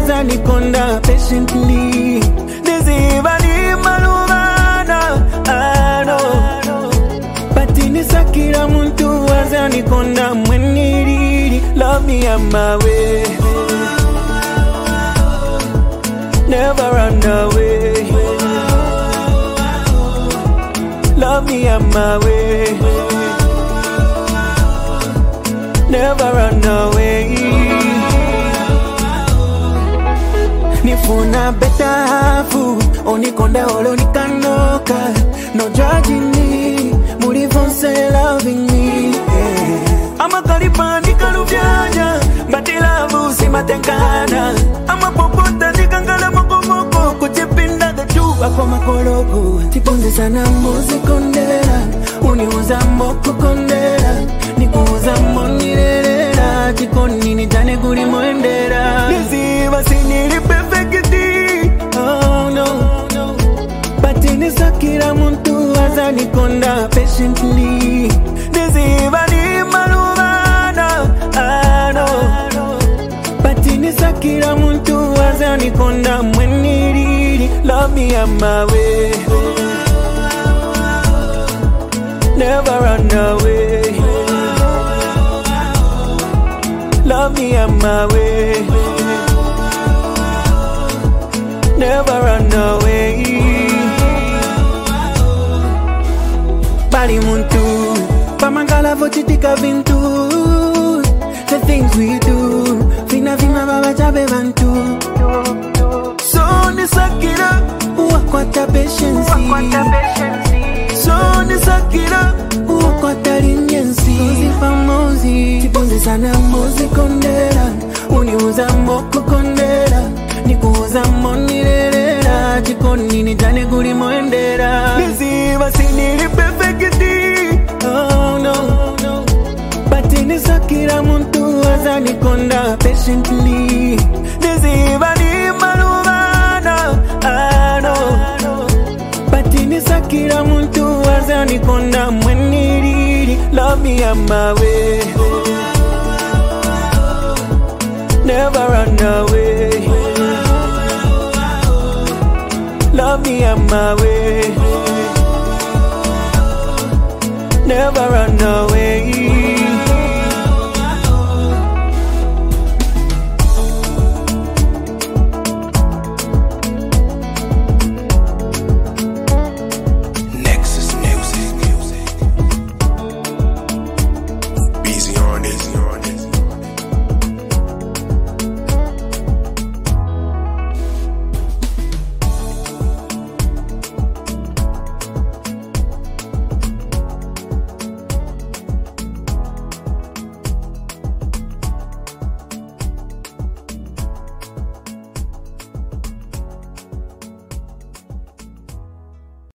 azanikonda patiently niziva ni malumana ano patinisakira muntu azanikonda mweniriri love me on my way never run away love me on my way never run away nifuna beta hafu onikonda olo nikanoka no judging me mulivonse loving me yeah. amakalipa nikaluvyaja mbatilavu simatengana amapopota nikangala mokomoko kuchipinda gajuwa kwa makologo tipunzisana muzikondera uniuza mbokukondera nikuuza monirerera chikonini tane kuli mwendera niziva sinili perfekiti oh, no. patinisakira muntu azanikonda patiently niziva ni maluvana ano patinisakira muntu azanikonda mweniriri love me on my way never run away love me on my way never run away bali muntu pamangala vochitika vintu the things we do vina vima vavachabe vantu so nisakira wakwata patience so nisakira wakwata leniency pamozi tipunzisana muzikondera uniuza mbokukondera nikuuza monirerera chikonini tane kuli mwendera niziva sinili perfekiti oh, no. patinisakira muntu azanikonda patiently niziva ni maluvana ano patinisakira muntu azanikonda mweniriri love me on my way never run away